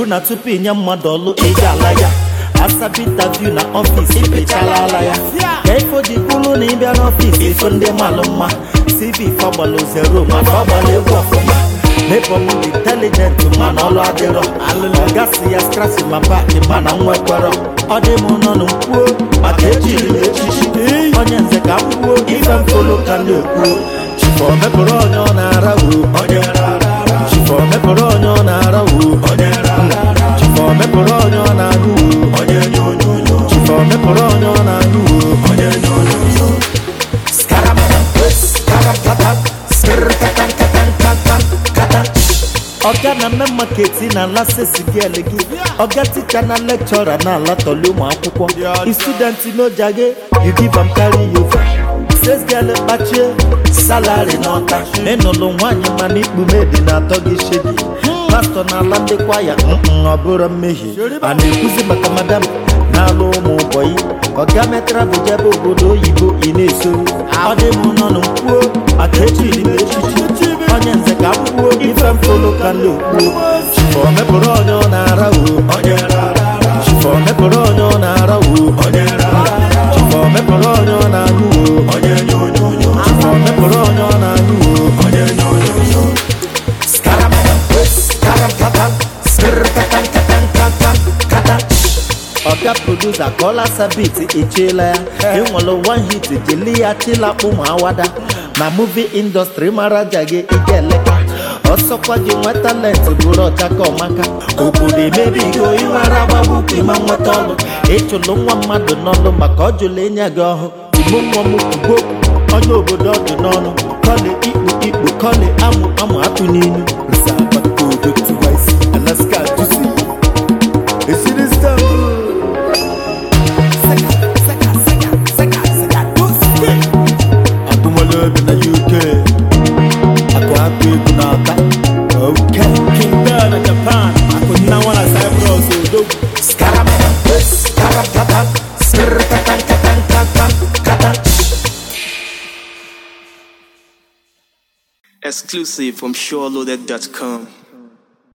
na tupu inye mmadụ ọlụ ị ga-ala ya asabi interview na ọfịs ipechala ala ya ka ifo ji kwuru na ịbịa n'ọfịs ifo ndị malụ mma cv fọgbalụ zero mana ọ gbara egwu ọfụma mebọm dị intelijent mana ọlụ adịrọ ọgasị ya skrasi ma paaki mana nwekwara ọ dị m nọ n'kwuo maka ejiri m echichi onye nze ka m kwuo ife mfolo ka na-ekwuo chifọ mepụrụ onye ọ na-ara wuo chifọ mepụrụ onye ọ na-ara wuo chifọ mepụrụ onye ọ na-anụ wuo chifọ mepụrụ onye ọ na-anụ wuo ọga na mme maketi na ala sesigel gị ọga ticha na lekchọra na ala tọli ụmụ akwụkwọ istudenti n'oja gị you give am carry you sesgel kpachie salari n'ọta ịnụlụ nwaanyị mana ikpume dị na-atọ gị shedi pastọ na ala ndị kwaya mm ọ bụrụ mmehie a na-ekwuzi maka madam na-alụ ụmụ ụbọyị ọga metara bụ jebe obodo oyibo ị na-eso ọ dị m nọ n'kwuo maka echiri m echichi onye nze ka m kwuo ife mfolo ka ndị okpuo chifọ mepụrụ onye ọ na-ara wuo chifọ mepụrụ onye ọ na-ara wuo chifọ mepụrụ onye ọ na-anụ wuo chifọ mepụrụ onye ọ na-anụ wuo ọga produsa kọla sabit echiela ya enwere one hit jeli ya chilakpụ ma awada na muvi indọstrị mara ja gị ike eleka ọsọkwa gị nwe talenti bụrụ ọchaka ọmaka obodo emebigo ịmara agbagbu ịma nweta ọlụ ịchụlụ nwa mmadụ n'ọlụ maka ọ jụlụ enye gị ọhụ ugbo nwa m ugbo onye obodo ọdụ n'ọnụ kọli ikpu ikpu kọli amụ amụ atụ n'ilu Alaska juicy esiri Istanbul agụmọlụ obi na uk akụ akụ egwu na-ata oke King Bear na Japan, akụnna nwa na Cyprus, odogwu. Exclusive from SureLoaded.com.